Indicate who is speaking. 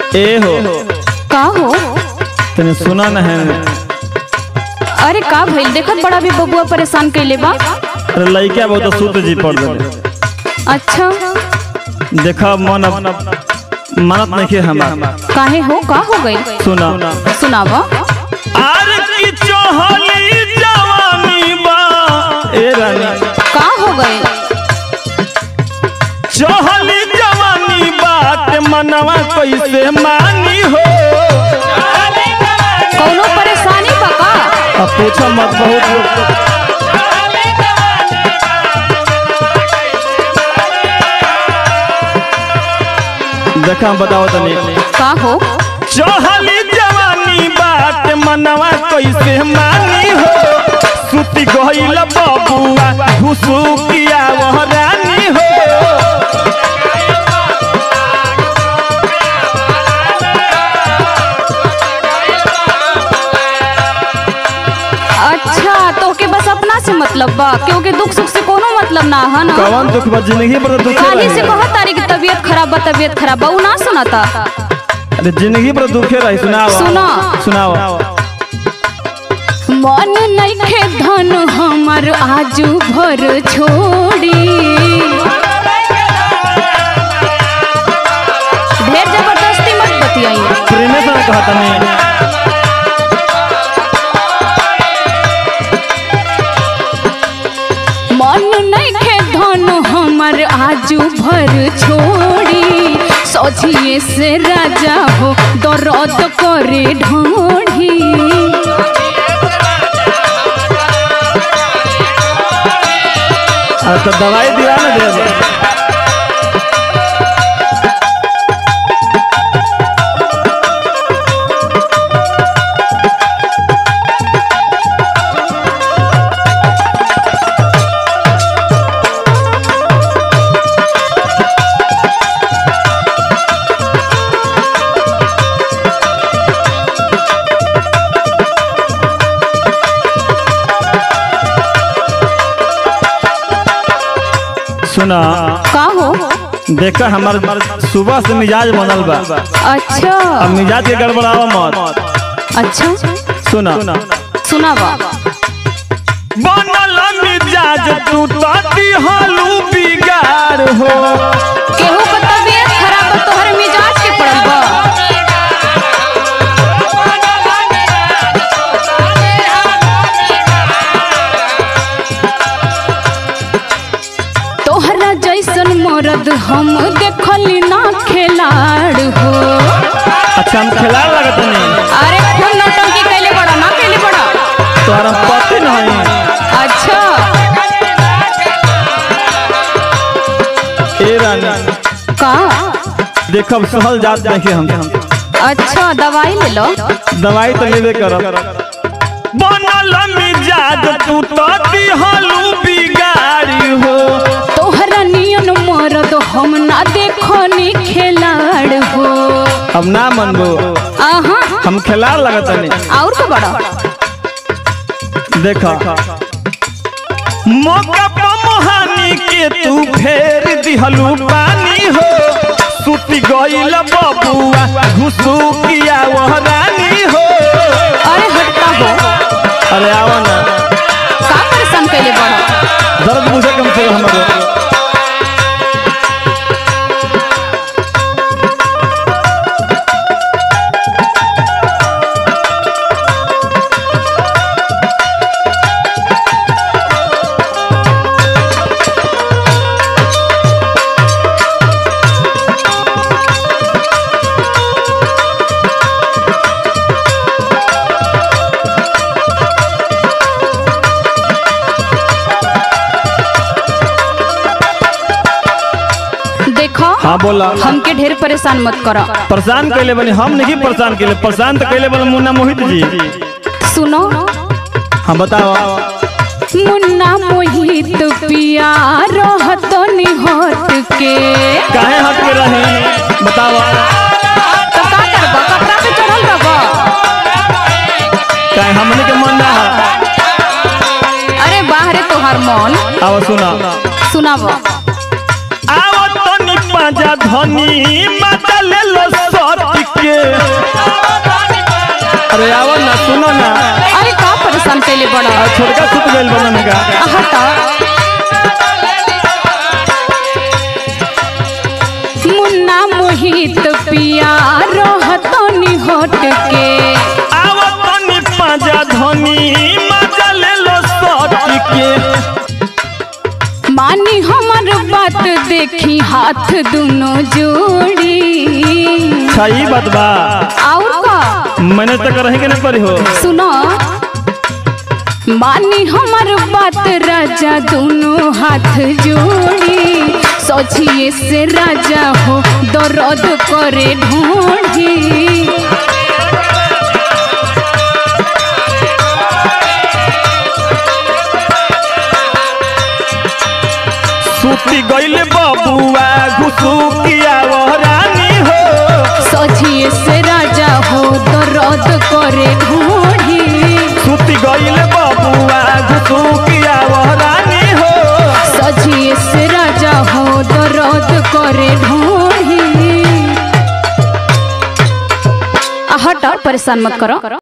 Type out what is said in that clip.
Speaker 1: ए हो
Speaker 2: का हो
Speaker 1: तने सुना न है
Speaker 2: अरे का भइल देखत बड़ा भी बबुआ परेशान कैले बा
Speaker 1: अरे लइका बहुत सूत जी पड़ गए
Speaker 2: अच्छा
Speaker 1: देखा मन अब मानत नहीं के हमार
Speaker 2: काहे हो का हो गई
Speaker 1: सुना
Speaker 2: सुनावा
Speaker 1: आर की चोहली जवानी बा ए रानी
Speaker 2: का हो गई
Speaker 1: चोहली जवानी बात मनवा कैसे मानी हो
Speaker 2: कौनो परेशानी बा का
Speaker 1: अब पूछो मत बहुत लोग देखा हम बताओ तनी
Speaker 2: का हो
Speaker 1: चहली जवानी बात मनवा कैसे मानी हो सुती गइल बबुआ घुसुकिया वह रानी हो
Speaker 2: अच्छा तो के बस अपना से मतलब बा क्योंकि दुख सुख से कोनो मतलब ना है ना
Speaker 1: कवन दुख बा जिंदगी पर दुख
Speaker 2: खाली से कहत तारी की तबीयत खराब बा तबीयत खराब बा उ ना सुनाता
Speaker 1: अरे जिंदगी पर दुखे रही सुनाओ
Speaker 2: सुना।
Speaker 1: सुनाओ
Speaker 2: मन नइखे धन हमर आजू भर छोड़ी ढेर जबरदस्ती मत बतियाई
Speaker 1: प्रेमे से कहा तनी
Speaker 2: मन नइखे धन हमर आजू भर छोड़ी सोचिए से राजा हो दर्द करे ढोढ़ी
Speaker 1: अब तो दवाई दिला ना दे सुना
Speaker 2: का हो
Speaker 1: देखा हमार सुबह से मिजाज बनल बा
Speaker 2: अच्छा
Speaker 1: अब मिजाज के गड़बड़ावा मत
Speaker 2: अच्छा
Speaker 1: सुना
Speaker 2: सुनावा
Speaker 1: बनल मिजाज तू ताती हालू बिगाड़ हो
Speaker 2: केहू का तबीयत खराब बा तोहर मिजाज के पड़ल बा तोहरा जैसन मरद हम देखली ना खिलाड़ हो
Speaker 1: अच्छा हम खिला लगत नहीं
Speaker 2: अरे खून नौटंकी कैले बड़ा ना कैले बड़ा
Speaker 1: तोहरा पति नहीं
Speaker 2: अच्छा
Speaker 1: ए रानी
Speaker 2: का
Speaker 1: देखब सहल जात देखे हम
Speaker 2: अच्छा दवाई ले लो
Speaker 1: दवाई तो लेबे करब बनल मिजाज तू ताती हालू बिगाड़ी हो
Speaker 2: तोहरा नियन मरद हम ना देखनी खिलाड़ हो
Speaker 1: अब ना मनबो
Speaker 2: आहा
Speaker 1: हम खिला लगत नहीं
Speaker 2: और का बड़ा
Speaker 1: देखा मौका पर मोहानी के तू फेर दिहलू पानी हो सुती गइल बबुआ घुसुकिया वह रानी हो
Speaker 2: अरे हटता हो
Speaker 1: अरे आवा ना
Speaker 2: का परेशान कैले बड़ा
Speaker 1: दर्द बुझे कम से कम हमारे
Speaker 2: देखो
Speaker 1: हाँ बोला
Speaker 2: हमके ढेर परेशान मत करो
Speaker 1: परेशान कैले बनी हम नहीं परेशान कैले परेशान तो कैले बने मुन्ना मोहित जी
Speaker 2: सुनो
Speaker 1: हम बताओ
Speaker 2: मुन्ना मोहित पिया रहत निहत के
Speaker 1: काहे हट के रहे बताओ
Speaker 2: तो का करबा कपड़ा पे चढ़ल रहबा
Speaker 1: काहे हमने के मन ना है
Speaker 2: अरे बाहरे तोहार मन
Speaker 1: अब सुना
Speaker 2: सुनावा
Speaker 1: आवत तनी पाजा धनी मजा ले लो सच के अरे आवा ना सुनो ना
Speaker 2: अरे का परेशान कैले बड़ा
Speaker 1: आ, छोटका सुत गइल बनन का
Speaker 2: हटा मुन्ना मोहित पिया रहतो निहट के
Speaker 1: आवा तनी पाजा धनी मजा ले लो सच के
Speaker 2: मानी हमर बात देखी हाथ दुनो जोड़ी
Speaker 1: सही बात बा
Speaker 2: और का
Speaker 1: मैंने तो करेंगे ना परी हो
Speaker 2: सुनो मानी हमर बात राजा दोनों हाथ जोड़ी सोचिए से राजा हो दर्द करे ढूंढी
Speaker 1: सुती गइल बबुआ घुसुकिया वो रानी हो
Speaker 2: सोचिए से राजा हो दर्द करे ढूंढी
Speaker 1: सुती गइल बबुआ घुसुकिया वो रानी हो
Speaker 2: सोचिए से राजा हो दर्द करे ढूंढी हट परेशान मत करो